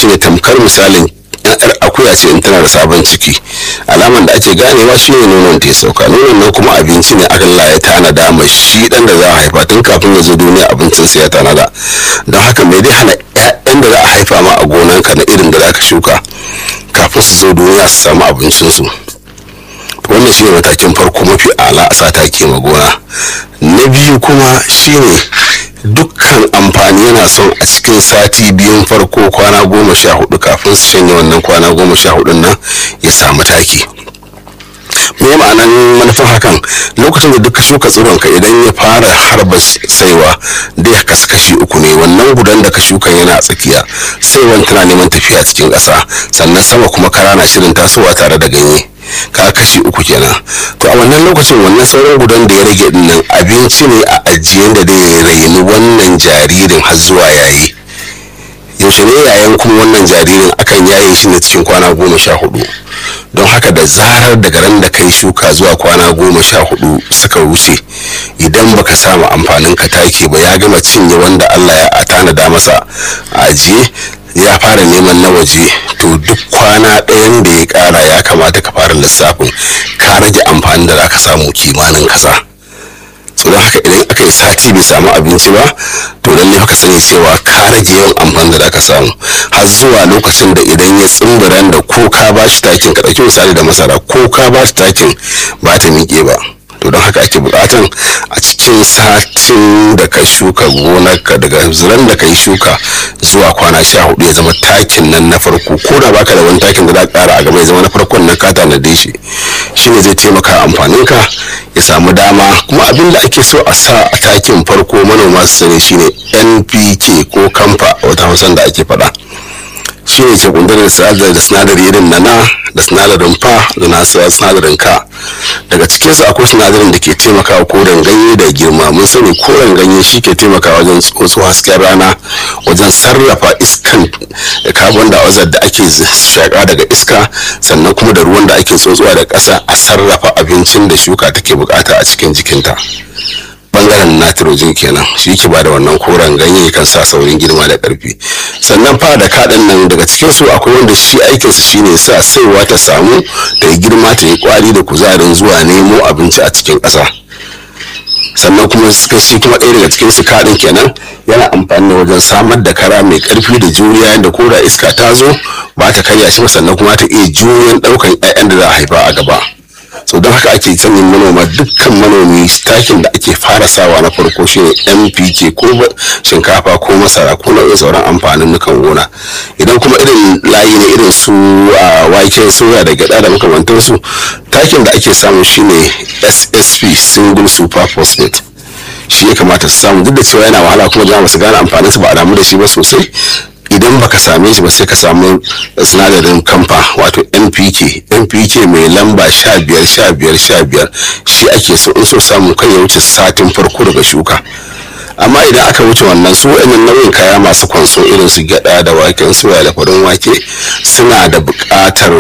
shine tamkar misalin yar akuya ce in tana da sabon ciki alaman da ake ganewa shine nonon ta ya sauka nonon nan kuma abinci ne Allah ya tanada ma shi dan da za a haifa tun kafin ya zo duniya abincin sai ya tanada don haka mai dai hana ƴaƴan da za a haifa ma a gonanka na irin da za ka shuka kafin su zo duniya su samu abincinsu wannan shine matakin farko mafi ala a sa take ma gona na biyu kuma shine dukkan amfani yana son a cikin sati biyun farko kwana goma sha hudu kafin su shanye wannan kwana goma sha hudun nan ya samu taki me ma'anan manufan hakan lokacin da duka shuka tsironka idan ya fara harba saiwa dai kasu kashi uku ne wannan gudan da ka shuka yana a tsakiya saiwan tana neman tafiya cikin ƙasa sannan sama kuma kara na shirin tasowa tare da ganye ka kashi uku kenan to a wannan lokacin wannan sauran gudan da ya rage dinnan abinci ne a ajiye da zai raini wannan jaririn har zuwa yayi yaushe ne yayan kuma wannan jaririn akan yaye shi ne cikin kwana goma sha hudu don haka da zarar daga ran da kai shuka zuwa kwana goma sha hudu suka wuce idan baka samu amfanin ka take ba ya gama cinye wanda allah ya tanada masa a ajiye ya fara neman na waje to duk kwana ɗayan da ya ƙara ya kamata ka fara lissafin ka rage amfani da za ka samu kimanin kaza don haka idan aka yi sati bai samu abinci ba to lalle ka sani cewa ka rage yawan amfani da za ka samu har zuwa lokacin da idan ya tsimbiran da ko ka ba shi takin ka ɗauki misali da masara ko ka ba shi takin ba ta miƙe ba to don haka ake bukatan a cikin satin da ka shuka gonarka daga ziran da ka yi shuka zuwa kwana sha hudu ya zama takin nan na farko ko da baka da wani takin da za ka kara a gaba ya zama na farkon nan ka tanade shi shine zai taimaka amfanin ka ya samu dama kuma abin da ake so a sa a takin farko manoma su sani shine npk ko kamfa a wata hausan da ake faɗa shi ne ke kundar da sinadari irin na na da sinadarin fa da na sinadarin ka daga cikinsu akwai sinadarin da ke taimakawa koren ganye da girma mun sani koren ganye shi ke taimakawa wajen tsotso hasken rana wajen sarrafa iskan carbon dioxide da ake shaka daga iska sannan kuma da ruwan da ake tsotsowa da ƙasa a sarrafa abincin da shuka take bukata a cikin jikinta bangaren nitrogen kenan shi ke bada wannan koren ganye kan sa saurin girma da karfi sannan fa da kaɗan nan daga cikin su akwai wanda shi aikinsa shine sa saiwa ta samu ta yi girma ta yi kwari da kuzarin zuwa nemo abinci a cikin ƙasa sannan kuma suka shi kuma ɗaya daga cikin su kaɗin kenan yana amfani da wajen samar da kara mai ƙarfi da juriya yadda ko da iska ta zo ba ta karya shi ba sannan kuma ta iya juriyan ɗaukan 'ya'yan da za a haifa a gaba so don haka ake sanyin manoma dukkan manomi takin da ake fara sawa na farko shine mpk ko shinkafa ko masara ko nau'in sauran amfanin nukan gona idan kuma irin layi ne irin su a waken soya da gyada da makamantarsu takin da ake samu shine ssp single super phosphate shi ya kamata su samu duk da cewa yana wahala kuma jama'a su gane amfaninsa ba a damu da shi ba sosai idan baka same shi ba sai ka samu sinadarin kamfa wato npk npk mai lamba sha biyar sha biyar sha biyar shi ake so in so samu kai ya wuce satin farko daga shuka amma idan aka wuce wannan su wa'annan nau'in kaya masu kwanso irin su gyada da waken soya da farin wake suna da buƙatar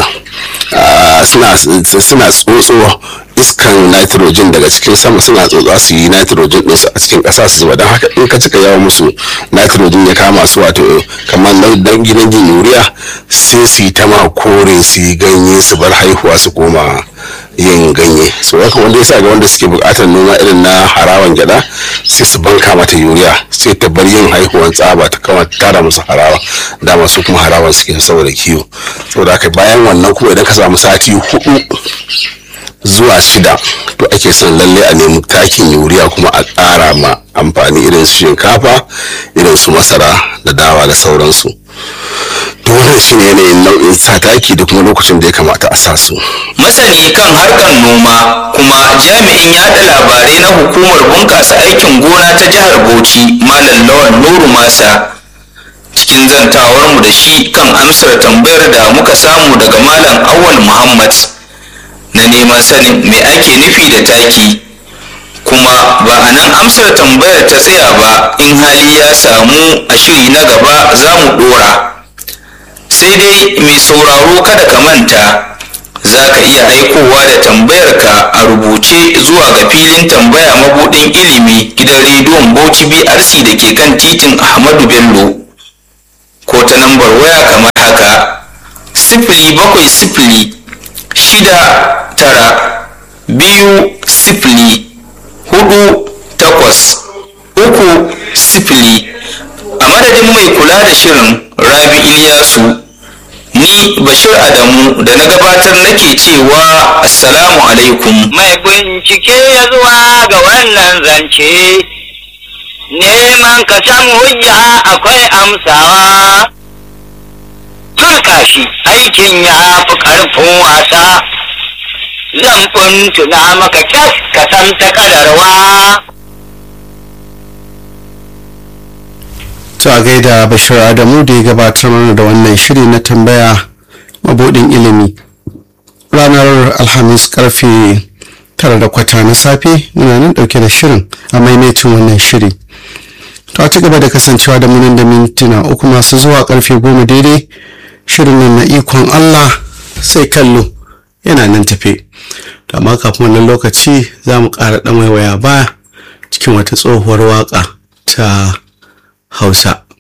suna tsotso iskan nitrogen daga cikin sama suna tsotsa su yi nitrogen ɗinsu a cikin ƙasa su zuba don haka in ka cika yawa musu nitrogen ya kama su wato kamar dan gidan jin yuriya sai su yi ta ma kore su yi ganye su bar haihuwa su koma yin ganye so haka wanda ya sa ga wanda suke buƙatar noma irin na harawan gyada sai su banka mata yuriya sai ta bar yin haihuwan tsaba ta kama tara musu harawa dama su kuma harawan suke saboda kiwo saboda haka bayan wannan kuma idan ka samu sati hudu zuwa shida to ake son lalle a nemi takin yuriya kuma a ƙara ma amfani irin su shinkafa irin su masara da dawa da sauransu to wannan shi ne yanayin nau'in sa taki da kuma lokacin da ya kamata a sa su masani kan harkar noma kuma jami'in yada labarai na hukumar bunƙasa aikin gona ta jihar bauchi malam lawan nuru masa cikin zantawarmu da shi kan amsar tambayar da muka samu daga malam awal muhammad na neman sanin me ake nufi da taki kuma ba a nan amsar tambayar ta tsaya ba in hali ya samu a shiri na gaba za mu dora sai dai mai sauraro kada ka manta za ka iya aikowa da tambayarka a rubuce zuwa ga filin tambaya mabudin ilimi gidan rediyon bauchi brc da ke kan titin ahmadu bello ko ta lambar waya kamar sifili bakwai sifili shida tara biyu sifili hudu takwas uku sifili a madadin mai kula da shirin rabi iliyasu ni bashir adamu da na gabatar nake cewa assalamu alaikum mai bincike ya zuwa ga wannan zance neman ka san hujja akwai amsawa haka shi aikin ya fi ƙarfin wasa zan tuna maka kyas ka san ta kadarwa To a gaida Bashir Adamu da ya gabatar mana da wannan shiri na tambaya mabudin ilimi. Ranar Alhamis karfe tara da kwata na safe muna nan dauke da shirin a maimaitin wannan shiri. To a ci gaba da kasancewa da munan da mintuna uku masu zuwa karfe goma daidai shirin nan na ikon Allah sai kallo yana nan tafe. To amma kafin wannan lokaci za mu ƙara ɗan waiwaya baya cikin wata tsohuwar waƙa ta Hausa.